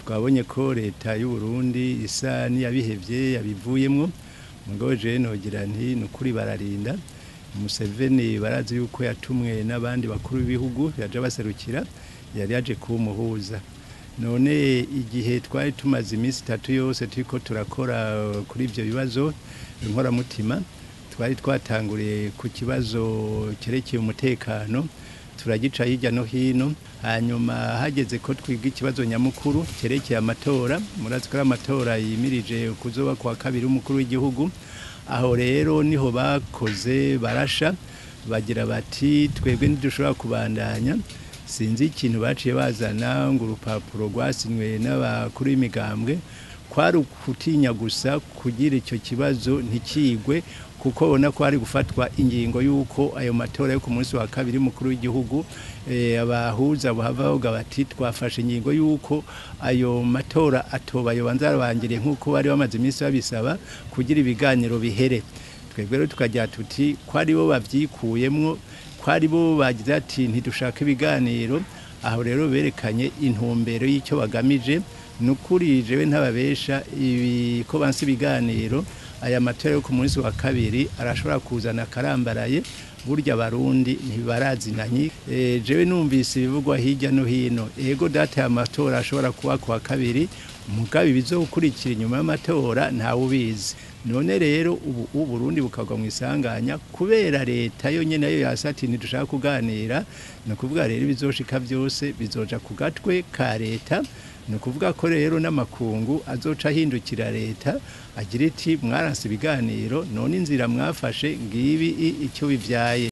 twabonye ko leta y'u Burundi isa n'iyabihevye yabivuyemwo mugabo je nogira nti ni ukuri bararinda Museveni barazi yuko yatumwe n'abandi bakuru b'ibihugu yaje baserukira yari yaje kumuhuza none igihe twari tumaze iminsi itatu yose turiko turakora kuri ivyo bibazo inkoramutima twari twatanguriye ku kibazo cyerekeye umutekano turagica hirya no hino hanyuma hageze ko twiga ikibazo nyamukuru cyerekeye amatora murazi ko ari amatora yimirije kuzoba kwa kabiri umukuru w'igihugu aho rero niho bakoze barasha bagira bati twebwe ntidushobora kubandanya sinzi ikintu baciye bazana ngo urupapuro rwasinywe n'abakuru b'imigambwe kwari ukutinya gusa kugira icyo kibazo ntikigwe kuko ubona ko hari gufatwa ingingo y'uko ayo matora yo ku munsi wa kabiri mukuru w'igihugu abahuza buhava bavuga bati twafashe ingingo y'uko ayo matora atoba yobanza arabangiriye nk'uko bari bamaze iminsi babisaba kugira ibiganiro bihere twebwe rero tukajya tuti ko ari bo babyikuyemwo ko ari bo bagize ati ntidushaka ibiganiro aho rero berekanye intumbero y'icyo bagamije ni ukuri jewe ntababesha ibi ko bansi ibiganiro aya matora yo ku munsi wa kabiri arashobora kuzana akarambaraye burya abarundi ntibarazinanye e, jewe numvise ibivugwa hirya no hino ego data y'amatora ashobora kuba ku wa kabiri mugabe bizokurikira inyuma y'amatora ntawe ubizi none rero ubu uburundi bukagwa mu isanganya kubera leta yo nyene nayo yasati ntidushaka kuganira ni ukuvuga rero ibizoshika byose bizoja ku gatwe ka leta ni ukuvuga ko rero n'amakungu azoca ahindukira leta agira iti mwaranse ibiganiro none inzira mwafashe ngibi icyo bivyaye